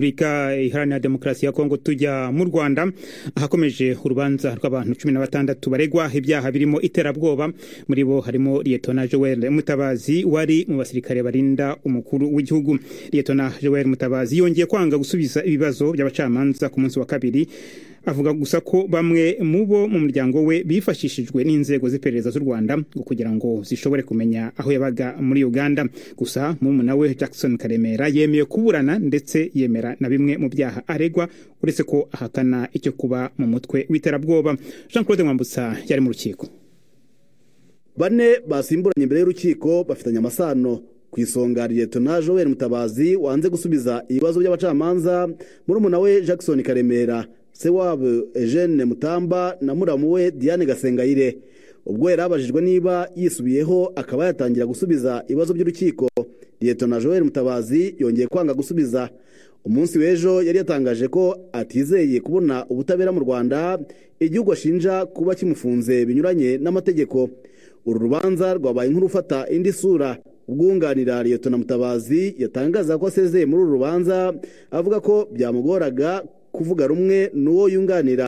Repubulika iharanira demokarasi ya Kongo tujya mu Rwanda ahakomeje urubanza rw'abantu cumi na batandatu baregwa ibyaha birimo iterabwoba muri bo harimo Lietona Joel Mutabazi wari mu basirikare barinda umukuru w'igihugu Lietona Joel Mutabazi yongeye kwanga gusubiza ibibazo by'abacamanza ku munsi wa kabiri avuga gusa ko bamwe mu bo mu muryango we bifashishijwe n'inzego z'iperereza z'u Rwanda ngo kugira ngo zishobore kumenya aho yabaga muri Uganda gusa murumuna we Jackson Karemera yemeye kuburana ndetse yemera na bimwe mu byaha aregwa uretse ko ahakana icyo kuba mu mutwe w'iterabwoba jean claude mwambutsa yari mu rukiko bane basimburanye imbere y'urukiko bafitanye amasano ku isonga liyetona joel mutabazi wanze gusubiza ibibazo by'abacamanza murumuna we jackson karemera se wabo eugene mutamba na muramu we diane gasengayire ubwo yari abajijwe niba yisubiyeho akaba yatangira gusubiza ibibazo by'urukiko liyetona joel mutabazi yongeye kwanga gusubiza umunsi w'ejo yari yatangaje ko atizeye kubona ubutabera mu rwanda igihugu ashinja kuba kimufunze binyuranye n'amategeko uru rubanza rwabaye nk'urufata indi sura ubwunganira liyetona mutabazi yatangaza ko asezeye muri uru rubanza avuga ko byamugoraga kuvuga rumwe n'uwo yunganira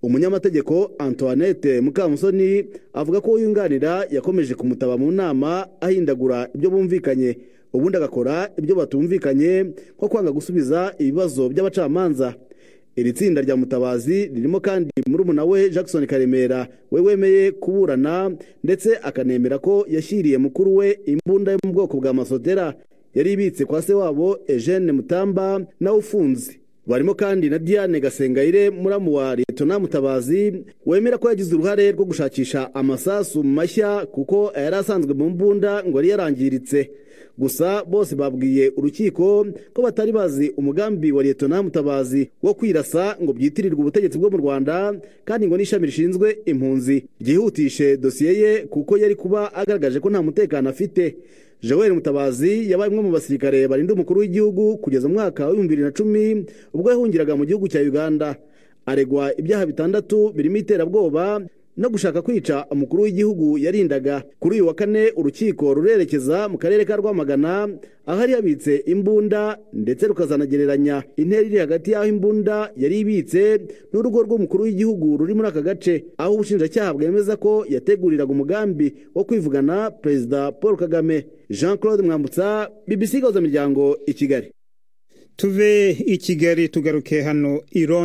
umunyamategeko antoinette mukamusoni avuga ko uwo yunganira yakomeje kumutaba mu nama ahindagura ibyo bumvikanye ubundi agakora ibyo batumvikanye nko kwanga gusubiza ibibazo by'abacamanza iri tsinda rya mutabazi ririmo kandi murumuna we jackson karemera we wemeye kuburana ndetse akanemera ko yashyiriye mukuru we imbunda yo mu bwoko bwa masotera yari ibitse kwa se wabo eugene mutamba nawe ufunze barimo kandi na diane gasengayire muramu wa liyetona mutabazi wemera ko yagize uruhare rwo gushakisha amasasu mashya kuko yari asanzwe mu mbunda ngo yari yarangiritse gusa bose babwiye urukiko ko batari bazi umugambi wa liyetona mutabazi wo kwirasa ngo byitirirwe ubutegetsi bwo mu rwanda kandi ngo n'ishami rishinzwe impunzi ryihutishe dosiye ye kuko yari kuba agaragaje ko nta mutekano afite joel mutabazi yabaye umwe mu basirikare barinda umukuru w'igihugu kugeza mu mwaka w'ibihumbi bibiri na cumi ubwo yahungiraga mu gihugu cya uganda aregwa ibyaha bitandatu birimo iterabwoba no gushaka kwica umukuru w'igihugu yarindaga kuri uyu wa kane urukiko rurerekeza mu karere ka rwamagana ahari habitse imbunda ndetse rukazanagereranya intera iri hagati y'aho imbunda yari ibitse n'urugo rw'umukuru w'igihugu ruri muri aka gace aho ubushinjacyaha bwemeza ko yateguriraga umugambi wo kwivugana perezida paul kagame jean claude mwambutsa bbc gahuza miryango i kigali tuve i kigali tugaruke hano iron